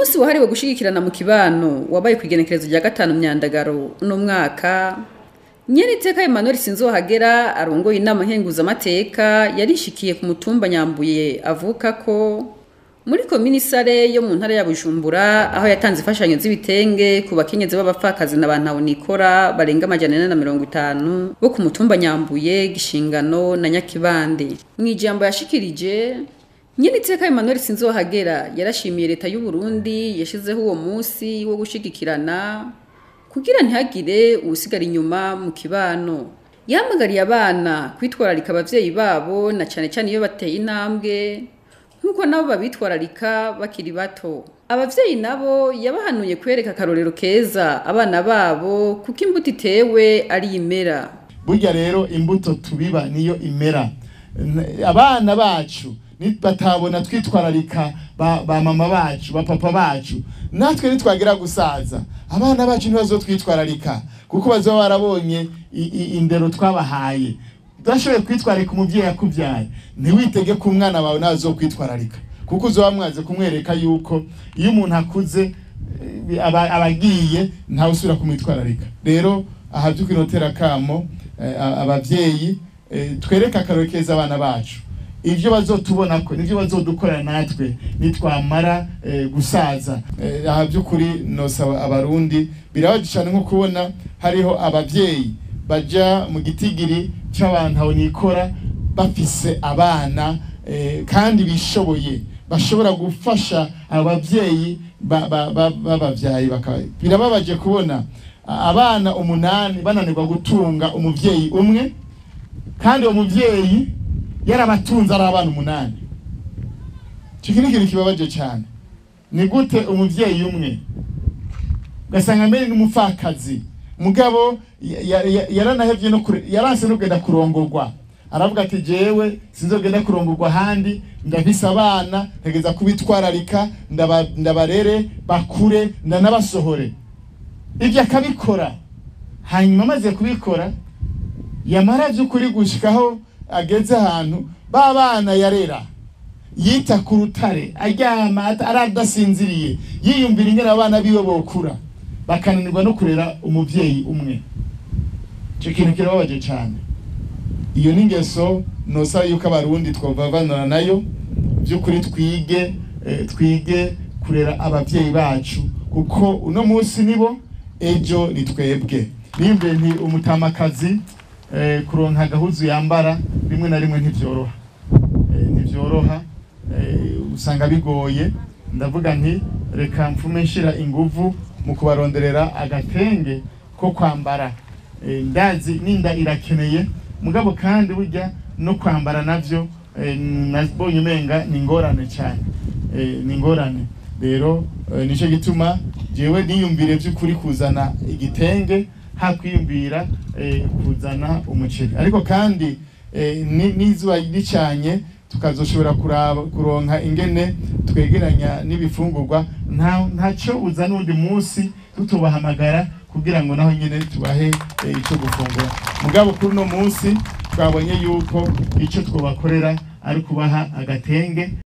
umunsi wahariwe gushigikirana mu kibano wabaye ku igenekerezo rya gatanu myandagaro uno mwaka nyeriteka Emmanuel Sinzohagera arongoye inama nkenguzamateka yarishikiye ku mutumba Nyambuye avuka ko muri komini sare yo mu ntara ya Bujumbura aho yatanze imfashanyo z'ibitenge ku bakenyezi b'abapfakazi na bantu nikora barenga amajana ane na mirongo itanu bo ku mutumba Nyambuye Gishingano na Nyakibande mu ijambo yashikirije Nyeniteka Emmanuel Sinzohagera yarashimiye leta y'u Burundi yashizeho uwo munsi wo gushigikirana kugira ntihagire ubusigara inyuma mu kibano yamagariye abana kwitwararika abavyeyi babo na cane cane iyo bateye intambwe nk'uko nabo babitwararika bakiri bato abavyeyi nabo yabahanuye kwereka akarorero keza abana babo kuko imbuto itewe ari imera burya rero imbuto tubiba niyo imera abana bacu batabona twitwararika ba, ba mama bacu ba papa bacu natwe nitwagira gusaza abana bacu ntibazotwitwararika kuko bazoba barabonye indero twabahaye udashoboye kwitwararika umuvyeyi yakuvyaye ntiwitege ko umwana wawe nawe azokwitwararika kuko uzoba mwaze kumwereka yuko iyo umuntu akuze abagiye ntawe usubira kumwitwararika rero aha vy'ukuri notera kamo abavyeyi twereke akarori keza abana bacu ivyo bazotubona ko nivyo bazodukorera natwe nitwamara gusaza aha by'ukuri nosaba abarundi birabaje cyane nko kubona hariho abavyeyi baja mu gitigiri cy'abantu aho nikora bafise abana kandi bishoboye bashobora gufasha abavyeyi babavyaye birababaje kubona abana umunani bananirwa gutunga umuvyeyi umwe kandi uwo muvyeyi yarabatunze ari abana umunani icyo ni ikintu kibabaje cyane ni gute umuvyeyi umwe ugasanga mbere n'umupfakazi mugabo yaranahevye no yaranse no kugenda kurongorwa aravuga ati jewe sinzogenda kurongorwa ahandi ndafise abana ntegeza kubitwararika ndabarere bakure ndanabasohore ibyo akabikora hanyuma amaze kubikora yamara by'ukuri gushikaho ageze ahantu ba bana yarera yita ku rutare aryama aradasinziriye yiyumvira ingene abana biwe bokura bakananirwa no kurera umuvyeyi umwe icyo kintu kirababaje cyane iyo ni ingeso nosaba yuko abarundi twovavanura nayo by'ukuri twige twige kurera abavyeyi bacu kuko uno munsi nibo ejo ni twebwe nimbe nti umutamakazi kuronka agahuzu yambara rimwe na rimwe ntibyoroha ntibyoroha usanga bigoye ndavuga nti reka mfume nshira inguvu mu kubaronderera agatenge ko kwambara ndazi n'inda irakeneye mugabo kandi burya no kwambara navyo nabonye umenga ni ingorane cyane ni ingorane rero nicyo gituma jewe niyumvire by'ukuri kuzana igitenge hakwiyumvira kuzana umuceri ariko kandi n'izuba ricanye tukazoshobora kuronka ingene twegeranya n'ibifungurwa ntacyo uza n'undi munsi tutubahamagara kugira ngo naho nyine tubahe icyo gufungura mugabo kuri uno munsi twabonye yuko icyo twabakorera ari kubaha agatenge